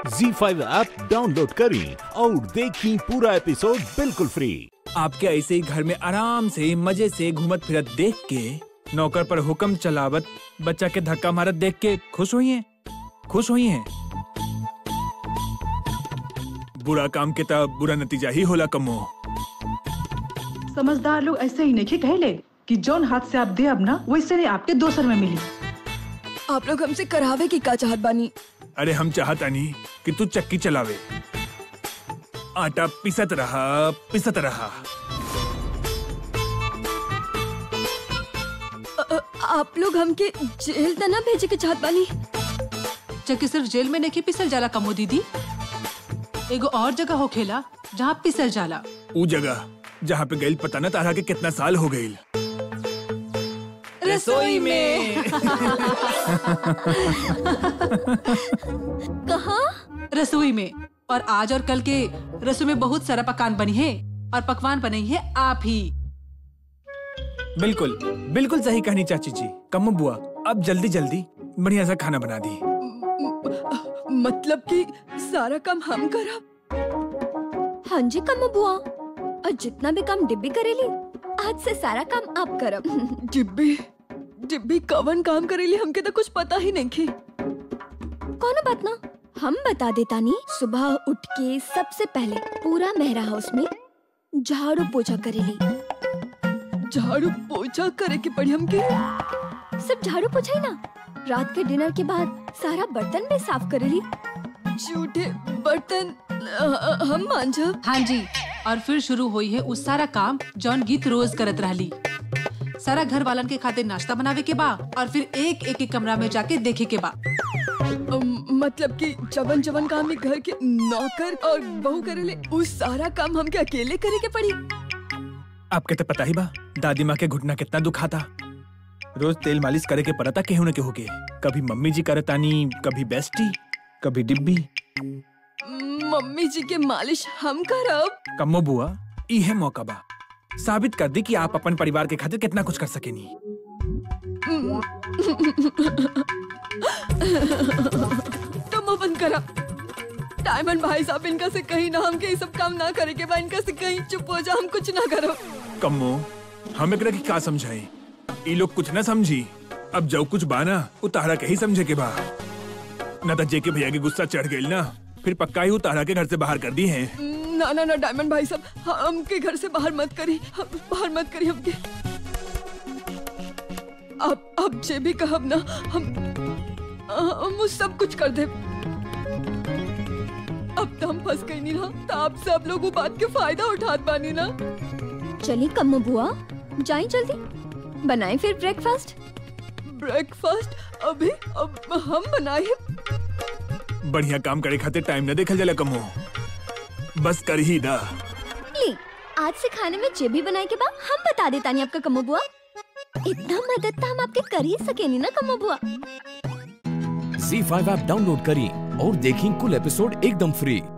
जी five app download करें और देखें पूरा एपिसोड बिल्कुल फ्री आपके ऐसे ही घर में आराम से मजे से घूमत फिरत देख के नौकर पर हुक्म चलावत बच्चा के धक्का मारत देख के खुश हुई हैं खुश हुई हैं बुरा काम के तब बुरा नतीजा ही होला कमो समझदार लोग ऐसे ही नहीं कहले कि जौन हाथ से आप दे अब ना वैसे नहीं आपके दोसर में मिली आप लोग हमसे करावे की का चाहत बानी अरे हम चाहता नहीं कि तू चक्की चलावे आटा पिसत रहा पिसत रहा अ- अ- आप लोग हमके जेल त ना भेजे के चाहत बानी जबकि सिर्फ जेल में नहीं पिसल जाला कमो दीदी एगो और जगह होखेला जहाँ पिसल जाला ऊ जगह जहाँ पे गईल पता न तारा के कितना साल हो गईल रसोई में कहा रसोई में और आज और कल के रसोई में बहुत सारा पकवान बनी है और पकवान बनी है आप ही बिल्कुल बिल्कुल सही कहनी चाची जी कम बुआ अब जल्दी जल्दी बढ़िया सा खाना बना दी मतलब कि सारा काम हम करब हाँ जी कम बुआ और जितना भी काम डिब्बी करेली आज से सारा काम आप करब डिब्बी डिब्बी कवन काम करेली हमके तो कुछ पता ही नहीं की कौन बात ना हम बता देता नी सुबह उठ के सबसे पहले पूरा मेहरा हाउस में झाड़ू पोछा करेली झाड़ू पोछा करे के पड़ी हमके सिर्फ झाड़ू पोछा ही ना रात के डिनर के बाद सारा बर्तन भी साफ करेली झूठे बर्तन हम मांझब हाँ जी और फिर शुरू हुई है उस सारा काम जौन गीत रोज करत रहली सारा घर वालन के खातिर नाश्ता बनावे के बा और फिर एक एक एक कमरा में जाके देखे के बा मतलब कि जवन जवन काम में घर के नौकर और बहू करेले उस सारा काम हमके अकेले करे के पड़ी आपके तो पता ही बा दादी माँ के घुटना कितना दुखाता रोज तेल मालिश करे के परता केहू न केहू के कभी मम्मी जी करतानी कभी बेस्टी कभी डिब्बी मम्मी जी के मालिश हम करब कम्मो बुआ ई है मौका बा साबित कर दी कि आप अपन परिवार के खातिर कितना कुछ कर सकेनी तुम अपन करा डायमंड भाई साहब इनका से कहीं ना हमके ये सब काम ना करे के बा इनका से कहीं चुप हो जा हम कुछ ना करो कम्मो हम एकरा की का समझाए ई लोग कुछ ना समझी अब जो कुछ बाना उतारा के ही समझे के बा न तो जेके भैया के गुस्सा चढ़ गई ना फिर पक्का ही उतारा के घर से बाहर कर दी है ना ना ना डायमंड भाई साहब हमके घर से बाहर मत करी हम- बाहर मत करी हमके अब अब जे भी कहब ना हम हम वो सब कुछ कर दे अब तो हम फंस गई नहीं ना तो आप सब लोग वो बात के फायदा उठात बानी ना चलिए कम्मो बुआ जाएं जल्दी बनाएं फिर ब्रेकफास्ट ब्रेकफास्ट अभी अब हम बनाए बढ़िया काम करे खातिर टाइम न देखल जाला कमो बस कर ही दा ली आज से खाने में जे भी बनाए के बाद हम बता देता नहीं आपका कम्मो बुआ इतना मदद तो हम आपके कर ही सके नहीं ना कम्मो बुआ जी फाइव ऐप डाउनलोड करें और देखें कुल एपिसोड एकदम फ्री